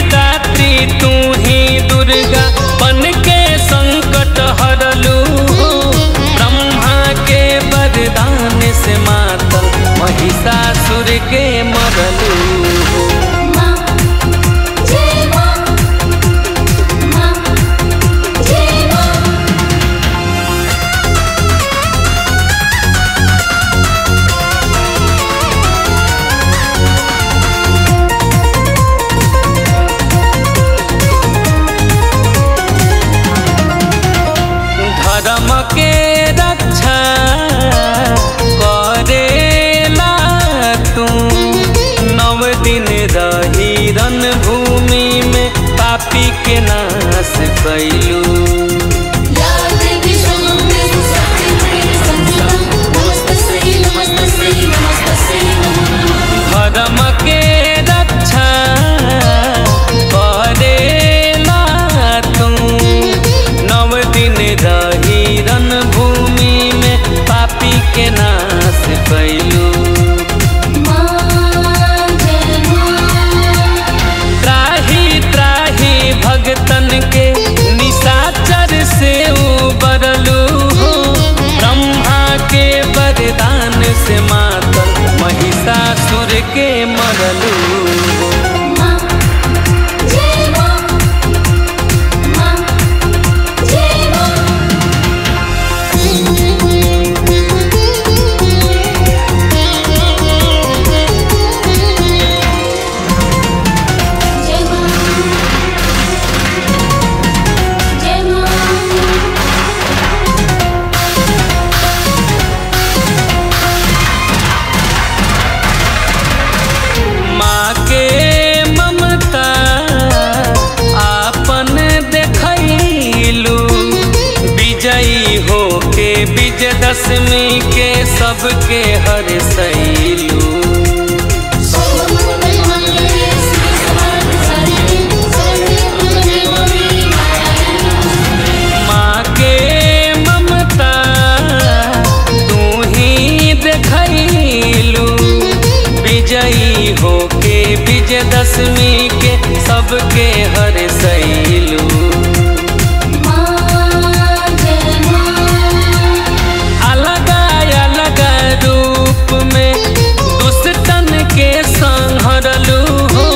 दात्री तू ही दुर्गा बन के संकट हरलू ब्रह्मा के वरदान से मातल महिषासुर के मरलू माँ जय माँ माँ जय माँ धर्म के रक्षा करेला तू नव दिन रही रन भूमि में पापी के नाश कैलू या देवी शम्भे सत्यं संस्था नमस्तस्यै नमस्तस्यै नमस्तस्यै नमः धर्म के रक्षा करेला तू नव दिन रही रन भूमि में पापी के नाश कैलू माँ जय माँ त्राही त्राही भगतन के निशाचर से उबरलू ब्रह्मा के वरदान से मातल महिषासुर के मरलू माँ जय माँ माँ जय माँ जय माँ जय माँ माँ के ममता आपन देखलू विजयी हो के विजयदशमी के सबके हर सैलू सर्वमंगलमांगल्ये शिवे सर्वार्थसाधिके शरण्ये त्र्यम्बके माँ के ममता तू ही देखलू विजयी हो के विजयदशमी के सबके हर सैलू माँ जय माँ अलग अलग रूप में दुष्टन के संहरलू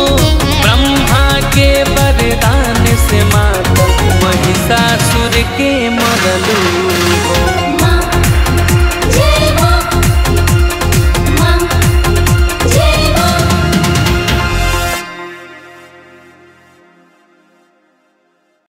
ब्रह्मा के वरदान से माता महिषासुर के